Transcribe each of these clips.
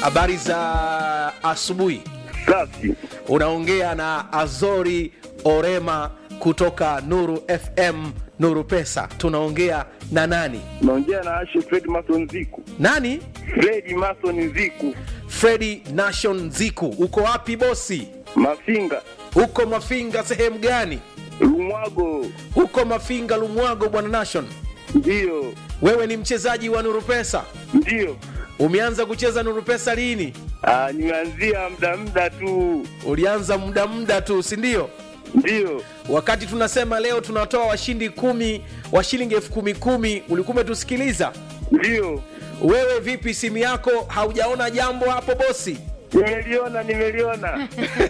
habari za asubuhi Safi. unaongea na azori orema kutoka nuru fm nuru pesa tunaongea na nani Naongea na Ashe Fred Mason Ziku. nani Fred Mason Ziku. fredi nation ziku uko wapi bosi Mafinga. uko mafinga sehemu gani Lumwago. uko mafinga lumwago bwana nation Ndiyo. wewe ni mchezaji wa nuru pesa Ndiyo. umeanza kucheza nuru pesa lini Ah, nimeanzia muda muda tu. ulianza muda muda tu si ndio Ndiyo. wakati tunasema leo tunatoa washindi kumi wa shilingi elfu kumi kumi ulikuwa umetusikiliza Ndiyo. wewe vipi simu yako haujaona jambo hapo bosi Nimeliona, nimeliona.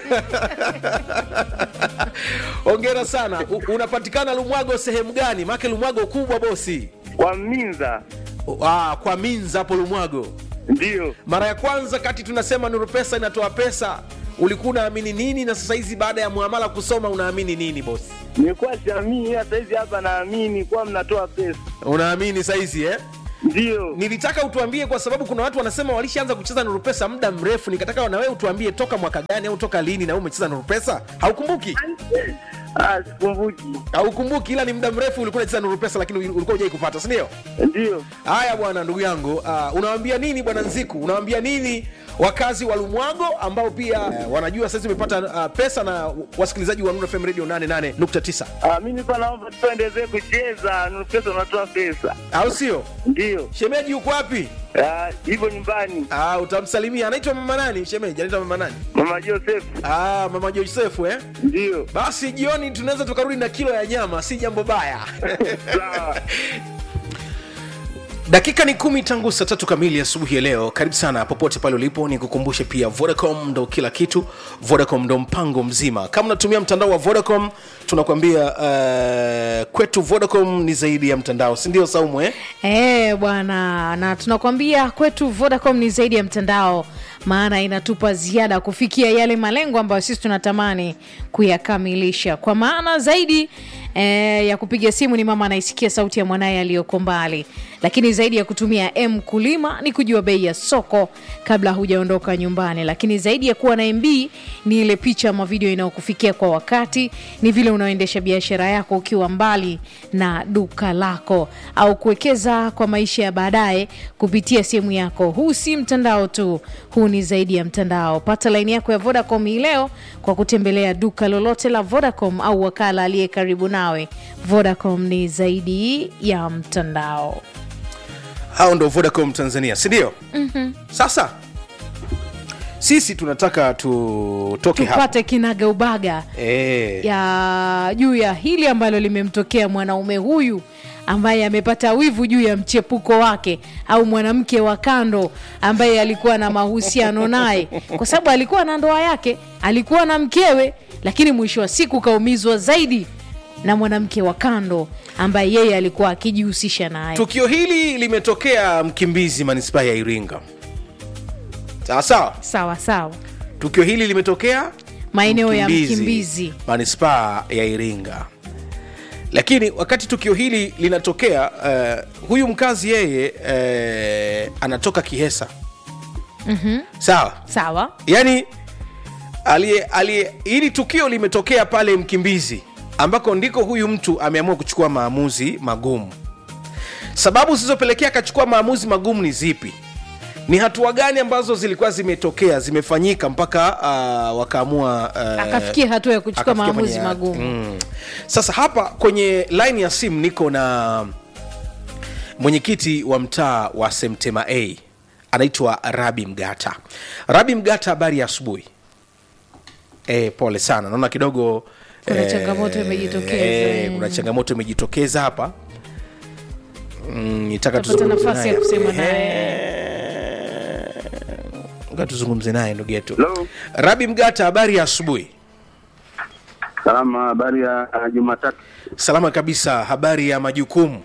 ongera sana U, unapatikana lumwago sehemu gani make lumwago kubwa bosi Kwa Minza. ah, kwa minza hapo lumwago Ndiyo. mara ya kwanza kati tunasema nuru pesa inatoa pesa ulikuwa unaamini nini na sasa hizi baada ya muamala kusoma unaamini nini bosi Nilikuwa siamini hata hizi hapa naamini kwa mnatoa pesa. unaamini saizi eh? Ndiyo. nilitaka utuambie kwa sababu kuna watu wanasema walishaanza kucheza nuru pesa muda mrefu nikataka na wewe utuambie toka mwaka gani au toka lini na wewe umecheza nuru pesa haukumbuki Ah, sikumbuki. haukumbuki ila ni muda mrefu ulikuwa unacheza nuru pesa lakini ulikuwa hujai kupata si ndio Ndiyo. haya bwana ndugu yangu uh, unawambia nini bwana nziku unawambia nini wakazi wa lumwago ambao pia uh, wanajua sasa umepata uh, pesa na wasikilizaji wa Nuru FM radio 88.9 Ah, mimi nilikuwa naomba tuendelee kucheza. Nuru pesa unatoa pesa. au sio Ndiyo. shemeji yuko wapi Ah, hivyo nyumbani. Ah, utamsalimia anaitwa mama nani shemeji anaitwa mama nani Mama Joseph. ah, mama josefu eh? Ndiyo. basi jioni tunaweza tukarudi na kilo ya nyama si jambo baya Sawa. dakika ni kumi tangu saa tatu kamili asubuhi ya leo karibu sana popote pale ulipo ni kukumbushe pia vodacom ndo kila kitu vodacom ndo mpango mzima kama unatumia mtandao wa vodacom tunakuambia uh, kwetu vodacom ni zaidi ya mtandao sindio saumu eh? Eh bwana, na tunakwambia kwetu Vodacom ni zaidi ya mtandao, maana inatupa ziada kufikia yale malengo ambayo sisi tunatamani kuyakamilisha. Kwa maana zaidi eh, ya kupiga simu ni mama anaisikia sauti ya mwanaye aliyoko mbali, lakini zaidi ya kutumia M kulima ni kujua bei ya soko kabla hujaondoka nyumbani, lakini zaidi ya kuwa na MB ni ile picha ama video inayokufikia kwa wakati, ni vile unaoendesha biashara yako ukiwa mbali na duka lako au kuwekeza kwa maisha ya baadaye kupitia simu yako. Huu si mtandao tu, huu ni zaidi ya mtandao. Pata laini yako ya Vodacom hii leo kwa kutembelea duka lolote la Vodacom au wakala aliye karibu nawe. Vodacom ni zaidi ya mtandao. hao ndo vodacom tanzania sindio mm-hmm. sasa sisi tunataka tutoke hapa Tupate kinaga ubaga e, ya juu ya hili ambalo limemtokea mwanaume huyu ambaye amepata wivu juu ya mchepuko wake au mwanamke wa kando ambaye alikuwa na mahusiano naye, kwa sababu alikuwa na ndoa yake, alikuwa na mkewe, lakini mwisho wa siku kaumizwa zaidi na mwanamke wa kando ambaye yeye alikuwa akijihusisha naye. tukio hili limetokea mkimbizi manispaa ya iringa sawa sawa Sawa sawa, tukio hili limetokea maeneo ya Mkimbizi. manispaa ya iringa lakini wakati tukio hili linatokea uh, huyu mkazi yeye uh, anatoka kihesa mm-hmm. sawa Sawa, yani aliye aliye hili tukio limetokea pale mkimbizi ambako ndiko huyu mtu ameamua kuchukua maamuzi magumu sababu zilizopelekea akachukua maamuzi magumu ni zipi ni hatua gani ambazo zilikuwa zimetokea zimefanyika mpaka uh, wakaamua uh, akafikia hatua ya kuchukua akafikia maamuzi kwenye- magumu. mm. sasa hapa kwenye line ya simu niko na mwenyekiti wa mtaa wa semtema a anaitwa rabi mgata rabi mgata habari ya asubuhi e, pole sana naona kidogo Kuna eh, changamoto imejitokeza, eh, mm. kuna changamoto imejitokeza hapa Mm, nitaka Utapata tuzungumze nafasi ya naye. kusema naye. Eh, ngoja tuzungumze naye ndugu yetu Hello. rabi mgata habari ya asubuhi Salama, habari ya uh, Jumatatu. salama kabisa habari ya majukumu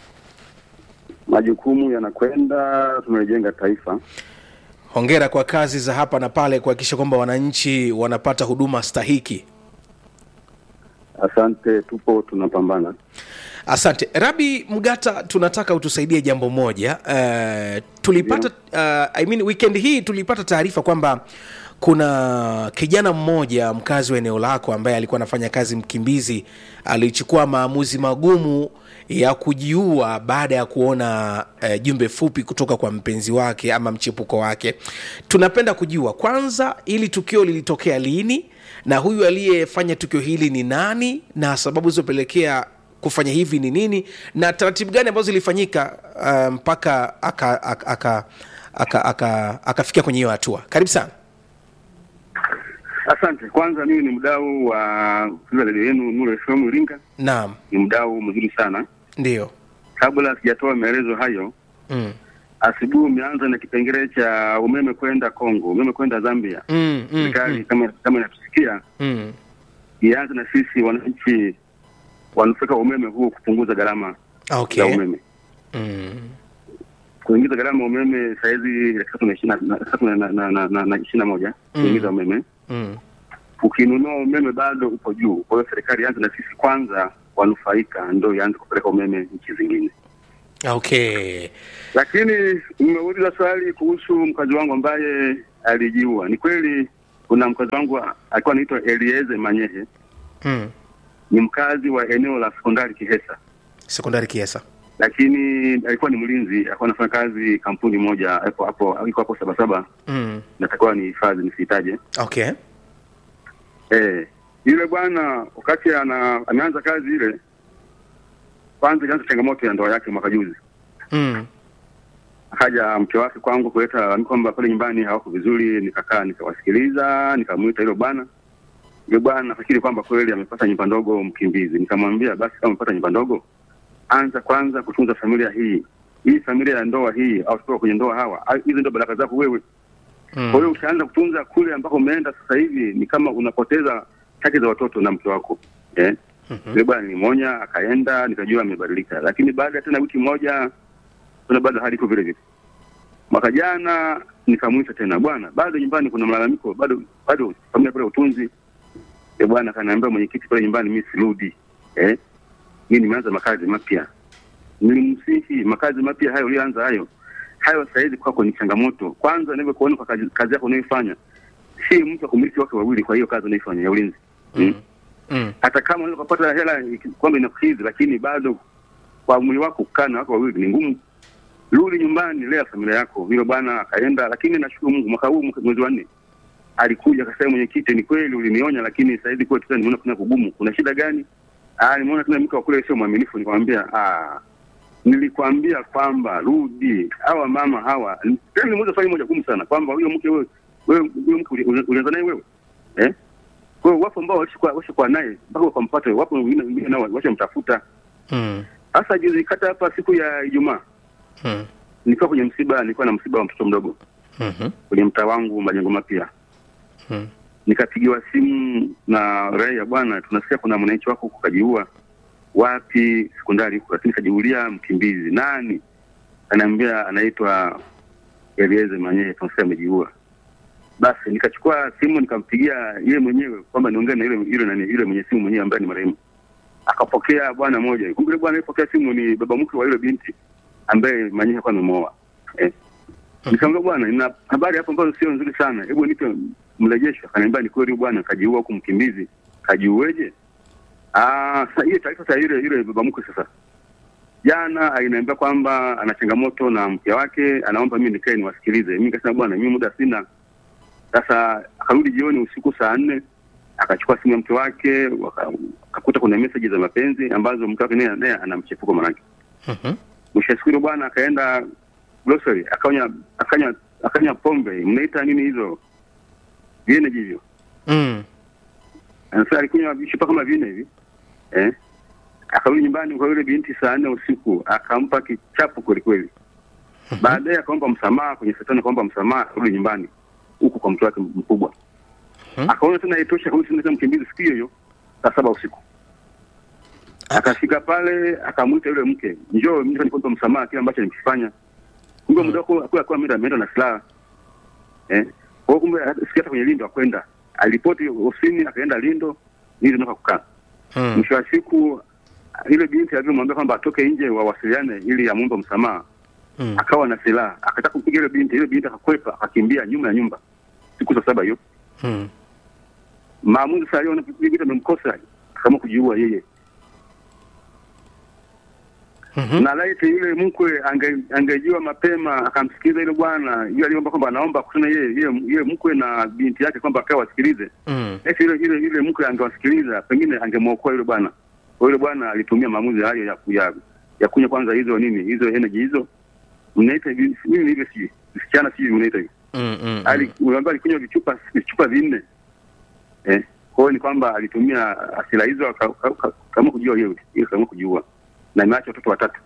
Majukumu yanakwenda, tumelijenga taifa. hongera kwa kazi za hapa na pale kuhakikisha kwamba wananchi wanapata huduma stahiki Asante, tupo tunapambana. asante rabi mgata tunataka utusaidie jambo moja uh, tulipata uh, I mean, weekend hii tulipata taarifa kwamba kuna kijana mmoja mkazi wa eneo lako ambaye alikuwa anafanya kazi mkimbizi alichukua maamuzi magumu ya kujiua baada ya kuona uh, jumbe fupi kutoka kwa mpenzi wake ama mchepuko wake tunapenda kujua kwanza ili tukio lilitokea lini na huyu aliyefanya tukio hili ni nani na sababu zilizopelekea kufanya hivi ni nini na taratibu gani ambazo zilifanyika uh, mpaka akafikia aka, aka, aka, aka, akafikia kwenye hiyo hatua karibu sana Asante. Kwanza mimi ni mdau wa kusikiliza redio yenu Nuru FM Iringa, naam ni mdau mzuri sana. ndio Kabla sijatoa maelezo hayo, mm. asubuhi umeanza na kipengele cha umeme kwenda Kongo, umeme kwenda Zambia. Mm, mm, Serikali mm, kama kama inatusikia mm. ianze na sisi wananchi wanufaika wa umeme huu kupunguza gharama za okay umeme. mm. Kuingiza gharama ya umeme sahizi laki tatu na ishirini na- laki tatu na- na- na- na- na- na ishirini na moja Mm. kuingiza umeme Mm. ukinunua umeme bado upo juu. Kwa hiyo serikali ianze na sisi kwanza wanufaika, ndo ianze kupeleka umeme nchi zingine. okay Lakini mmeuliza swali kuhusu mkazi wangu ambaye alijiua. Ni kweli kuna mkazi wangu alikuwa anaitwa Elieze Manyehe, mm. ni mkazi wa eneo la sekondari Kihesa, sekondari kiesa lakini alikuwa ni mlinzi, alikuwa anafanya kazi kampuni moja hapo hapo, iko hapo Sabasaba, mm. natakiwa ni hifadhi nisihitaje. okay Eh, yule bwana wakati ana ameanza kazi ile, kwanza ilianza changamoto ya ndoa yake mwaka juzi. mm. Akaja mke wake kwangu kuleta lalamiko kwamba pale nyumbani hawako vizuri, nikakaa nikawasikiliza, nikamwita yule bwana. Yule bwana nafikiri kwamba kweli amepata nyumba ndogo mkimbizi. Nikamwambia basi, kama umepata nyumba ndogo, anza kwanza kutunza familia hii hii familia ya ndoa hii, au kutoka kwenye ndoa hawa, au hizi ndio baraka zako wewe. Mm. Kwa hiyo ukianza kutunza kule ambako umeenda sasa hivi, ni kama unapoteza haki za watoto na mke wako eh? Mhm. Yule bwana nilimwonya, akaenda, nikajua amebadilika, lakini baada ya tena wiki moja tena bado hali iko vile vile. Mwaka jana nikamwita tena, bwana, bado nyumbani kuna malalamiko, bado bado familia pale utunzi. Yule bwana akaniambia, mwenyekiti, pale nyumbani mimi sirudi eh? Mimi nimeanza makazi mapya. Nilimsihi makazi mapya hayo ulianza hayo hayo sasa hivi kwako ni changamoto. Kwanza nilivyokuona kwa kazi, kazi yako unayoifanya, si mtu wa kumiliki wake wawili, kwa hiyo kazi unayoifanya ya ulinzi Mm. Mm. hata kama unaweza kupata hela iki- kwamba inakukidhi, lakini bado kwa mwili wako kukaa na wako wawili ni ngumu. Rudi nyumbani, lea familia yako. Hilo bwana akaenda, lakini nashukuru Mungu, mwaka huu mwaka- mwezi wa nne alikuja akasema, mwenyekiti, ni kweli ulinionya, lakini sasa hivi kwetu tena nimeona kuna kugumu. Kuna shida gani? Ah, nimeona tena mke wa kule sio mwaminifu. Nikamwambia ah, nilikwambia kwamba rudi. Hawa mama hawa, tena nimuuliza swali moja gumu sana kwamba huyo mke wewe wewe huyo mke uli- uli- ulianza naye wewe eh? Kwa hiyo wapo ambao walishakuwa walishakuwa naye mpaka wakampata, wapo wengine wengine nao washamtafuta. Mm. Sasa juzi kata hapa siku ya Ijumaa Mm. nilikuwa kwenye msiba, nilikuwa na msiba wa mtoto mdogo Mhm. kwenye mtaa wangu majengo mapya. Mm. Nikapigiwa simu na raia, bwana, tunasikia kuna mwananchi wako huko kajiua. Wapi? Sekondari huko, lakini kajiulia mkimbizi. Nani? Anaambia anaitwa Elieze Manyehe, tunasikia amejiua. Basi nikachukua simu nikampigia yeye mwenyewe kwamba niongee na yule yule nani yule mwenye simu mwenyewe ambaye ni marehemu. Akapokea bwana mmoja. Kumbe yule bwana alipokea simu ni baba mkwe wa yule binti ambaye Manyehe alikuwa amemwoa. Eh. Nikamwambia bwana, nina habari hapo ambazo sio nzuri sana. Hebu nipe mrejesho. Akaniambia ni kweli bwana kajiua huku mkimbizi. Kajiueje? Ah, sasa hiyo taarifa sasa yule yule baba mkwe sasa. Jana aliniambia kwamba ana changamoto na mke wake, anaomba mimi nikae niwasikilize. Mimi nikasema bwana, mimi muda sina. Sasa akarudi jioni usiku saa nne akachukua simu ya mke wake waka- akakuta kuna message za mapenzi ambazo mke wake naye naye ana mchepuko manake. Mhm. Mwisho wa siku yule bwana akaenda grocery akanya akanya akanya pombe mnaita nini hizo vieneji hivyo Mm. sasa alikunywa vishupa kama vine hivi eh akarudi nyumbani kwa yule binti saa nne usiku akampa kichapo kweli kweli baadaye akaomba msamaha kwenye setani akaomba msamaha akarudi nyumbani huku kwa mke wake mkubwa Mhm. akaona tena haitosha akarudi tena mkimbizi siku hiyo hiyo saa saba usiku akafika pale akamwita yule mke njoo mimi nikuomba msamaha kile ambacho nimekifanya kumbe muda wako akuwa akuwa ameenda ameenda na silaha eh kwa hiyo kumbe sikia hata kwenye lindo akwenda alipoti ofisini akaenda lindo ili ndio kukaa Mm. mwisho wa siku ile binti alivyomwambia kwamba atoke nje wawasiliane ili amwombe msamaha Mm. akawa na silaha akataka kumpiga ile binti ile binti akakwepa akakimbia nyuma ya nyumba siku za saba hiyo Mm. maamuzi sasa aliona binti amemkosa akaamua kujiua yeye Mhm. na laiti yule mkwe ange- angejua mapema akamsikiliza yule bwana yule aliomba kwamba anaomba kusana yeye yeye yeye mkwe na binti yake kwamba akawa wasikilize Mm. eti yule yule yule mkwe angewasikiliza pengine angemwokoa yule bwana kwa yule bwana alitumia maamuzi hayo ya ya, ya kunywa kwanza hizo nini hizo energy hizo mnaita hivi mimi ni hivyo si msichana si mnaita hivi Mm. Mm. ali unaambia alikunywa vichupa vichupa vinne eh kwa hiyo ni kwamba alitumia asila hizo aka- aka- aka- akaamua kujiua yeye yeye akaamua kujiua na imeacha watoto watatu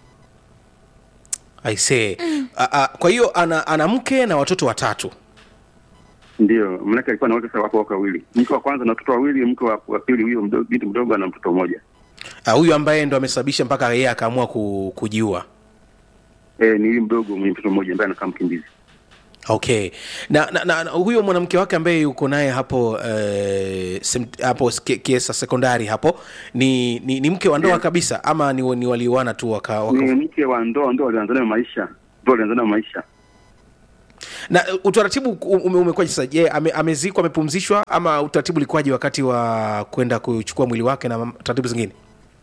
I say. A, a, kwa hiyo ana, ana mke na watoto watatu Ndio, manake alikuwa na wake sasa wako wako wawili, mke wa kwanza na watoto wawili, mke wa, wa pili huyo mdogo, binti mdogo ana mtoto mmoja. Ah, huyu ambaye ndo amesababisha mpaka yeye akaamua ku, kujiua Eh, ni huyu mdogo mwenye mtoto mmoja ambaye anakaa mkimbizi. okay na, na, na, na huyo mwanamke wake ambaye yuko naye hapo eh, sem, hapo Ki- kiesa sekondari hapo ni, ni, ni mke wa ndoa kabisa ama ni, ni walioana tu waka, waka... Ni mke wa ndoa, ndoa walianza nayo maisha, ndoa walianza nayo maisha. na uh, utaratibu ume, umekuwaje sasa je ame, amezikwa amepumzishwa ama utaratibu ulikuwaje wakati wa kwenda kuchukua mwili wake na mam- taratibu zingine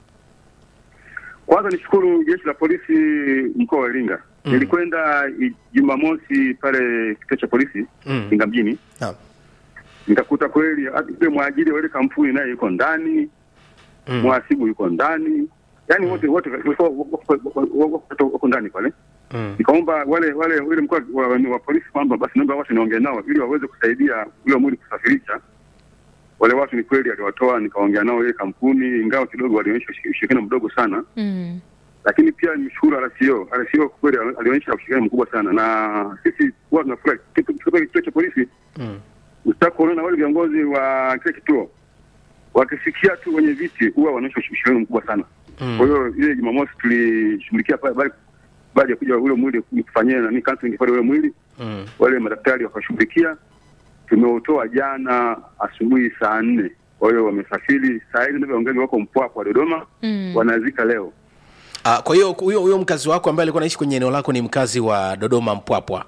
Kwanza nishukuru jeshi la polisi mkoa wa Iringa. Mm. Nilikwenda i- Jumamosi pale kituo cha polisi Mm. Iringa mjini, naam nikakuta kweli hata yule mwajiri wa ile kampuni naye yuko ndani, Mm. mhasibu yuko ndani, yaani wote wote walikuwa wako- wako- wako wako- wako ndani pale. Mm. nikaomba wale wale ule mkuu wa, wa, wa polisi kwamba basi naomba watu niongee nao ili waweze kusaidia ule mwili kusafirisha. Wale watu ni kweli aliwatoa, nikaongea nao ile kampuni, ingawa kidogo walionyesha ushi- ushirikiano mdogo sana, Mm. lakini pia nimshukuru RCO. RCO kwa kweli alionyesha ushirikiano mkubwa sana, na sisi huwa tunafurahi tukipata kituo cha polisi Mm. usitaka kuona wale viongozi wa kile kituo wakisikia tu wenye viti huwa wanaonyesha ushirikiano mkubwa sana. Mm. Kwa hiyo ile Jumamosi tulishughulikia pale bali baada ya kuja ule mwili kufanyia nani counseling pale ule mwili Mm. wale madaktari wakashughulikia. Tumeutoa jana asubuhi saa nne. Kwa hiyo wamesafiri saa hizi ndio wangeli wako Mpwapwa Dodoma, Mm. wanazika leo. Ah, kwa hiyo huyo huyo mkazi wako ambaye alikuwa anaishi kwenye eneo lako ni mkazi wa Dodoma Mpwapwa.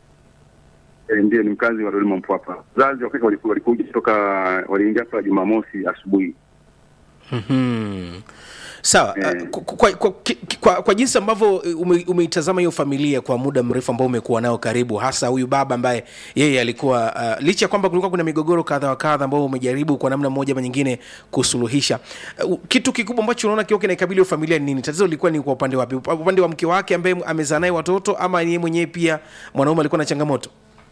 E, ndiye ni mkazi wa Dodoma Mpwapwa. Wazazi wakati waliku- walikuja kutoka waliingia hapa Jumamosi asubuhi. Mhm. Sawa. Eh. ah, kwa, kwa, kwa, ki- kwa, kwa jinsi ambavyo ume, umeitazama hiyo familia kwa muda mrefu ambao umekuwa nao karibu, hasa huyu baba ambaye yeye alikuwa uh, licha ya kwamba kulikuwa kuna migogoro kadha wa kadha ambao umejaribu kwa namna moja ama nyingine kusuluhisha, uh, kitu kikubwa ambacho unaona kiwa kinaikabili hiyo familia ni nini? Tatizo lilikuwa ni kwa upande wapi? Upa- Upande wa mke wake ambaye amezaa naye watoto, ama yeye mwenyewe pia mwanaume alikuwa na changamoto?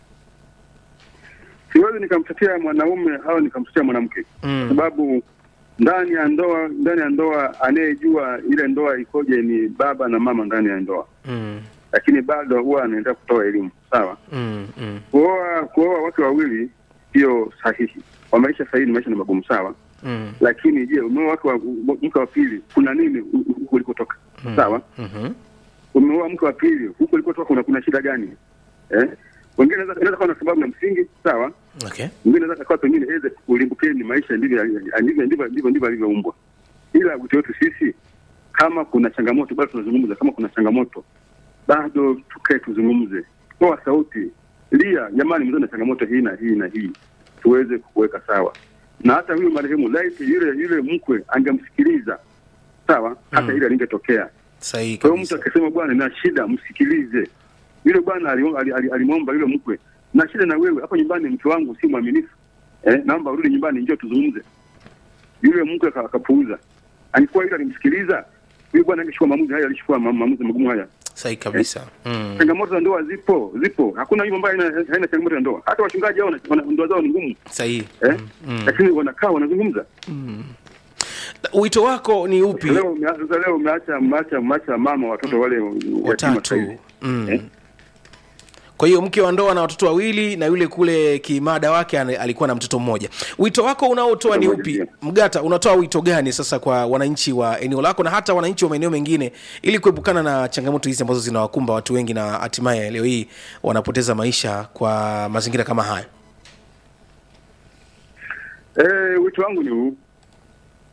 Siwezi nikamtetea mwanaume au nikamtetea mwanamke Mm. kwa sababu ndani ya ndoa ndani ya ndoa anayejua ile ndoa ikoje ni baba na mama ndani ya ndoa, Mm. lakini bado huwa anaendelea kutoa elimu. Sawa. Mm. Mm. kuoa kuoa wake wawili sio sahihi. Kwa maisha sahihi ni maisha ni magumu sawa, Mm. lakini je, umeoa wake wa mke wa pili, kuna nini hu- hu- huko ulikotoka? Sawa, Mhm. umeoa mke wa pili, huko ulikotoka kuna, kuna shida gani? Eh, wengine inaweza inaweza kuwa na sababu ya msingi sawa, Okay. mwingine anaweza kuwa pengine eze ulimbukeni maisha ndivyo ndivyo ndivyo ndivyo ndivyo alivyoumbwa, ila wito wetu sisi, kama kuna changamoto bado tunazungumza, kama kuna changamoto bado tukae tuzungumze, toa sauti, lia, jamani, mzee na changamoto hii na hii na hii, tuweze kuweka sawa. Na hata huyu marehemu laiti yule yule mkwe angemsikiliza sawa, hata Mm. ile alingetokea. Sahihi Kwa hiyo mtu kabisa. akisema bwana, na shida, msikilize. Yule bwana ali- ali- ali- alimwomba yule mkwe, na shida na wewe hapo nyumbani, mke wangu si mwaminifu eh, naomba urudi nyumbani, njoo tuzungumze. Yule mkwe aka- akapuuza. Alikuwa yule alimsikiliza huyu bwana, angechukua maamuzi haya, alichukua ma- maamuzi magumu haya. Sahihi kabisa. Mm. Changamoto za ndoa zipo, zipo. Hakuna yule ambaye haina haina changamoto ya ndoa. Hata wachungaji hao wana- wana- ndoa zao ni ngumu Sahihi. eh, Mm. lakini wanakaa wanazungumza. Wito wako ni upi? Leo umea- sasa leo umeacha umeacha umeacha mama watoto wale yatima sasa watatu hivi. mm. Eh? kwa hiyo mke wa ndoa na watoto wawili na yule kule kimada wake ana- alikuwa na mtoto mmoja wito wako unaotoa ni Mtoto upi mmoja, mgata unatoa wito gani sasa kwa wananchi wa eneo lako na hata wananchi wa maeneo mengine ili kuepukana na changamoto hizi ambazo zinawakumba watu wengi na hatimaye leo hii wanapoteza maisha kwa mazingira kama haya Eh, wito wangu ni huu.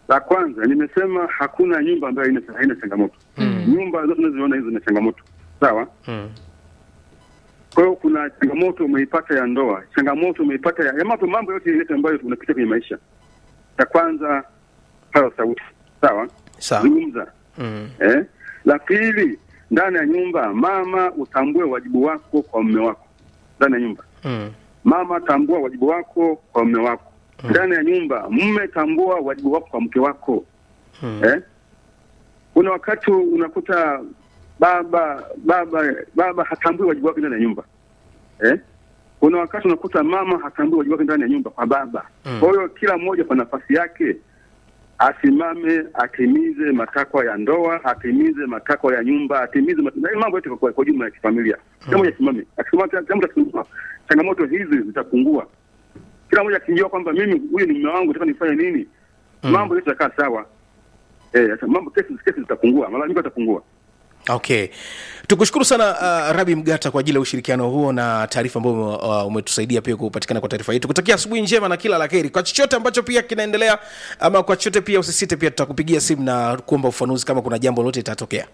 La kwanza nimesema hakuna nyumba ambayo haina haina changamoto. Nyumba zote unazoziona hizo zina changamoto, sawa. Mm. Kwa hiyo kuna changamoto umeipata ya ndoa, changamoto umeipata ya, ya mambo mambo yote yote ambayo unapitia kwenye maisha. Ya kwanza paza sauti, sawa, Sawa. zungumza. Mm. Eh? La pili, ndani ya nyumba, mama utambue wajibu wako kwa mume wako ndani ya nyumba. Mm. Mama, tambua wajibu wako kwa mume wako ndani ya nyumba. Mume, tambua wajibu wako kwa mke wako Mm. eh? Kuna wakati unakuta baba baba baba hatambui wajibu wake ndani ya nyumba eh? Kuna wakati unakuta mama hatambui wajibu wake ndani ya nyumba kwa baba. Mm. Kwa hiyo kila mmoja kwa nafasi yake asimame, atimize matakwa ya ndoa, atimize matakwa ya nyumba, atimize mat... na mambo yote kwa, kwa jumla ya kifamilia. Kila mmoja asimame, akisimama, kila mtu akisimama, changamoto hizi zitapungua. Kila mmoja akijua kwamba mimi huyu ni mume wangu, nataka nifanye nini, mambo yote yatakaa sawa. Eh, sasa mambo kesi kesi zitapungua, malalamiko yatapungua. okay tukushukuru sana uh, rabi mgata kwa ajili ya ushirikiano huo na taarifa ambayo uh, umetusaidia pia kupatikana kwa taarifa hii tukutakia asubuhi njema na kila la heri kwa chochote ambacho pia kinaendelea ama kwa chochote pia usisite pia tutakupigia simu na kuomba ufanuzi kama kuna jambo lolote litatokea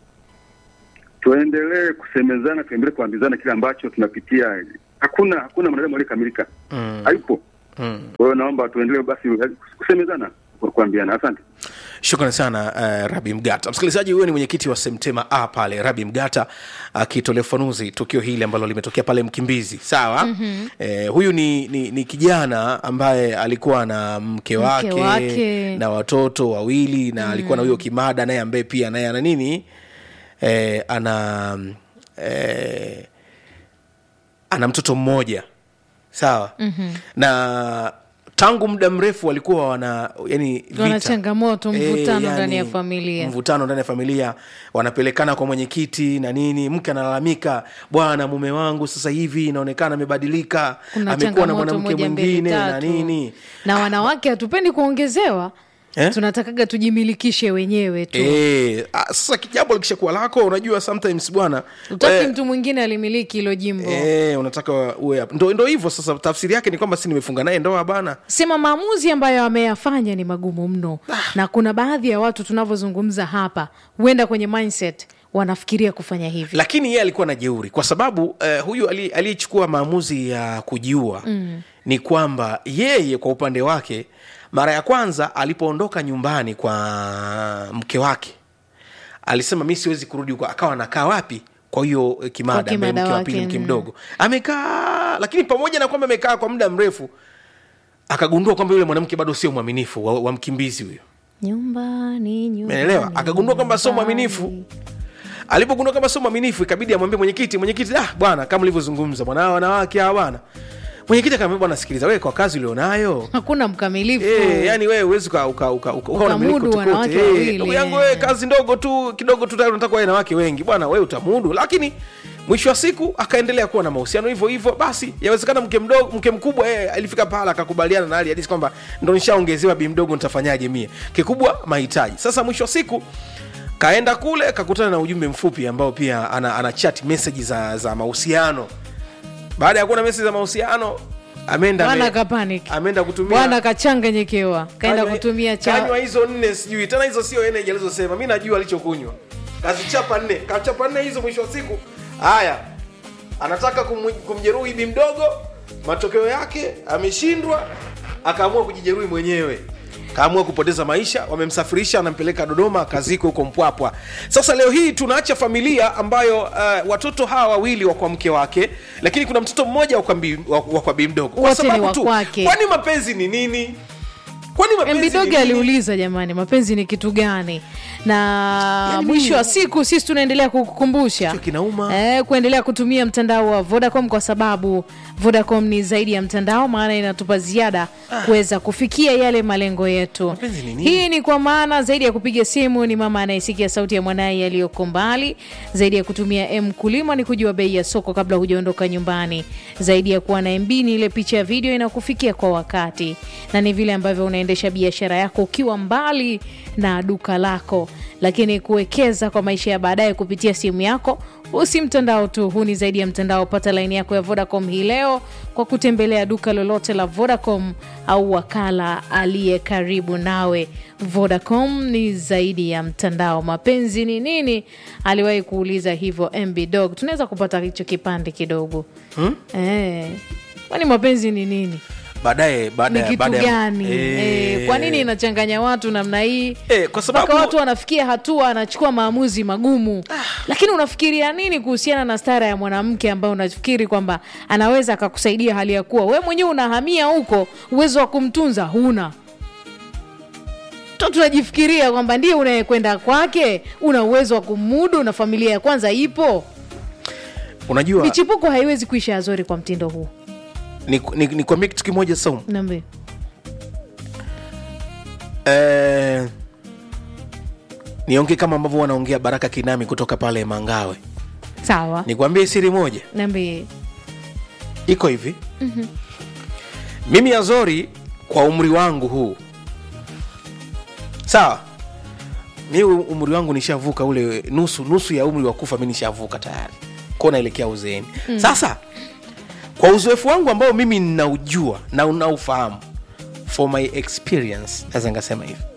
Tuendelee kusemezana, tuendelee kuambizana kile ambacho tunapitia. Hakuna hakuna mwanadamu aliyekamilika, Mm. hayupo. mm. Kwa hiyo naomba tuendelee basi kusemezana, kwa kuambiana. Asante. shukrani sana uh, rabi mgata msikilizaji huyo ni mwenyekiti wa semtema a pale rabi mgata akitolea ufanuzi tukio hili ambalo limetokea pale mkimbizi sawa mm-hmm. eh, huyu ni, ni, ni kijana ambaye alikuwa na mke wake, wake. na watoto wawili na mm. alikuwa na huyo kimada naye ambaye pia naye ana nini eh, ana eh, ana mtoto mmoja sawa mm-hmm. na tangu muda mrefu walikuwa wana yani Wana vita. changamoto, Eh, mvutano ndani ya familia. mvutano ndani ya familia wanapelekana kwa mwenyekiti na nini mke analalamika bwana mume wangu sasa hivi inaonekana amebadilika kuna amekuwa na changamoto mwanamke moja mbili mwingine na tatu nini na wanawake hatupendi kuongezewa Eh? tunatakaga tujimilikishe wenyewe tu Eh, ah, sasa kijambo likishakuwa lako unajua sometimes bwana utaki eh, mtu mwingine alimiliki hilo jimbo eh, unataka uwe hapo. ndo, ndo hivyo sasa tafsiri yake ni kwamba si nimefunga naye ndoa bana sema maamuzi ambayo ameyafanya ni magumu mno na kuna baadhi ya watu tunavyozungumza hapa huenda kwenye mindset wanafikiria kufanya hivi lakini yeye alikuwa na jeuri kwa sababu uh, huyu ali- aliyechukua maamuzi ya kujiua mm. ni kwamba yeye kwa upande wake mara ya kwanza alipoondoka nyumbani kwa mke wake alisema mi siwezi kurudi huko akawa anakaa wapi kwa hiyo eh, kimada Kwa ambaye kimada mke wa wake, pili mke mm. mdogo amekaa lakini pamoja na kwamba amekaa kwa muda mrefu akagundua kwamba yule mwanamke bado sio mwaminifu wa, wa mkimbizi huyo nyumbani nyumbani, Umeelewa? Akagundua kwamba sio nyumbani. mwaminifu. alipogundua kama sio mwaminifu ikabidi amwambie mwenyekiti mwenyekiti ah bwana kama ulivyozungumza bwana hawa wanawake hawa bwana mwenyekiti akamwambia bwana sikiliza wewe kwa kazi ulionayo hakuna mkamilifu Eh, yani wewe uwezi uka, uka, uka, uka, ukawa unamiliki Ukamudu kote kote. wanawake Eh, wawili, ndugu yangu eh. wewe kazi ndogo tu kidogo tu tayari unataka kuwa na wanawake wengi bwana wewe utamudu lakini mwisho wa siku akaendelea kuwa na mahusiano hivyo hivyo basi yawezekana mke mdogo mke mkubwa yeye alifika pahala akakubaliana na hali hadisi kwamba ndo nishaongezewa bi mdogo nitafanyaje mie kikubwa mahitaji sasa mwisho wa siku kaenda kule kakutana na ujumbe mfupi ambao pia ana, ana chat message za, za mahusiano baada ya kuona message za mahusiano ameenda bwana ame- kapanic ameenda kutumia bwana kachanganyikiwa kaenda Kanywa- kutumia kanywa cha hizo nne sijui tena hizo sio energy alizosema mi najua alichokunywa kazichapa nne kachapa nne hizo mwisho wa siku haya anataka kum, kumjeruhi bi mdogo matokeo yake ameshindwa akaamua kujijeruhi mwenyewe kaamua kupoteza maisha wamemsafirisha anampeleka dodoma akazikwa huko mpwapwa sasa leo hii tunaacha familia ambayo uh, watoto hawa wawili wa kwa mke wake lakini kuna mtoto mmoja wa kwa bi- wa- wa kwa bi mdogo kwa Wote ni sababu wa tu kwake. kwani mapenzi ni nini kwani mapenzi ni mbidoge nini? aliuliza jamani mapenzi ni kitu gani na Yaani mwisho mimi- wa siku sisi tunaendelea kukukumbusha Kichwa kinauma. eh, kuendelea kutumia mtandao wa vodacom kwa sababu vodacom ni zaidi ya mtandao maana inatupa ziada kuweza kufikia yale malengo yetu Mapenzi ni nini? hii ni kwa maana zaidi ya kupiga simu ni mama anayesikia sauti ya mwanaye yaliyoko mbali zaidi ya kutumia m kulima ni kujua bei ya soko kabla hujaondoka nyumbani zaidi ya kuwa na mb ni ile picha ya video inakufikia kwa wakati na ni vile ambavyo unaendelea unaendesha biashara yako ukiwa mbali na duka lako lakini kuwekeza kwa maisha ya baadaye kupitia simu yako usi mtandao tu huu ni zaidi ya mtandao pata laini yako ya vodacom hii leo kwa kutembelea duka lolote la vodacom au wakala aliye karibu nawe vodacom ni zaidi ya mtandao mapenzi ni nini aliwahi kuuliza hivyo mb dog tunaweza kupata hicho kipande kidogo hmm? eh, kwani mapenzi ni nini baadaye baada ni ya- kitu baada ya- gani Eh, eh, kwa nini inachanganya watu namna hii Eh, kwa sababu- mpaka watu wanafikia hatua anachukua maamuzi magumu lakini unafikiria nini kuhusiana na stara ya mwanamke ambaye unafikiri kwamba anaweza akakusaidia hali ya kuwa we mwenyewe unahamia huko uwezo wa kumtunza huna to tunajifikiria kwamba ndiye unayekwenda kwake una uwezo wa kumudu na familia ya kwanza ipo unajua michipuko haiwezi kuisha azori kwa mtindo huu nikwambie ni, nikwambie kitu kimoja Saumu. nambe eh, niongee kama ambavyo wanaongea baraka kinami kutoka pale mangawe sawa nikwambie siri moja nambe iko hivi mm-hmm. mimi azori kwa umri wangu huu sawa mi umri wangu nishavuka ule nusu nusu ya umri wa kufa mi nishavuka tayari ko naelekea uzeeni mm. sasa kwa uzoefu wangu ambao mimi ninaujua na unaufahamu for my experience naweza nikasema hivi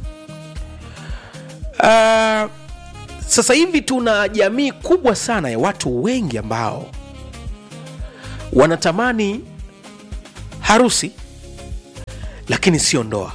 uh, sasa hivi tuna jamii kubwa sana ya watu wengi ambao wanatamani harusi lakini sio ndoa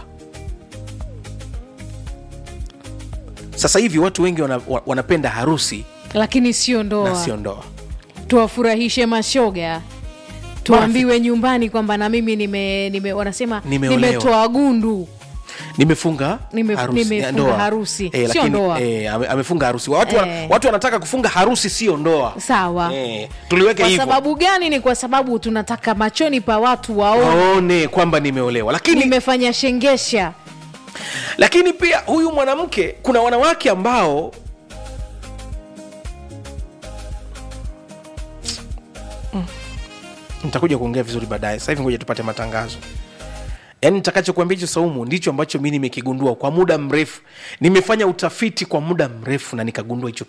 sasa hivi watu wengi wana, wa- wanapenda harusi lakini sio na ndoa sio ndoa tuwafurahishe mashoga tuambiwe nyumbani kwamba na mimi nime, nime wanasema Nimeolewa. nimetoa gundu nimefunga Nime- harusi, nimefunga ndoa. harusi, Eh, sio lakini, ndoa. eh, ame- amefunga harusi watu, wa- Eh. watu wanataka kufunga harusi sio ndoa sawa eh, tuliweke kwa hivyo sababu gani ni kwa sababu tunataka machoni pa watu waone waone kwamba nimeolewa lakini nimefanya shengesha lakini pia huyu mwanamke kuna wanawake ambao Mm. nitakuja kuongea vizuri baadaye sasa hivi ngoja tupate matangazo yaani nitakachokuambia hicho saumu ndicho ambacho mi nimekigundua kwa muda mrefu nimefanya utafiti kwa muda mrefu na nikagundua hicho kitu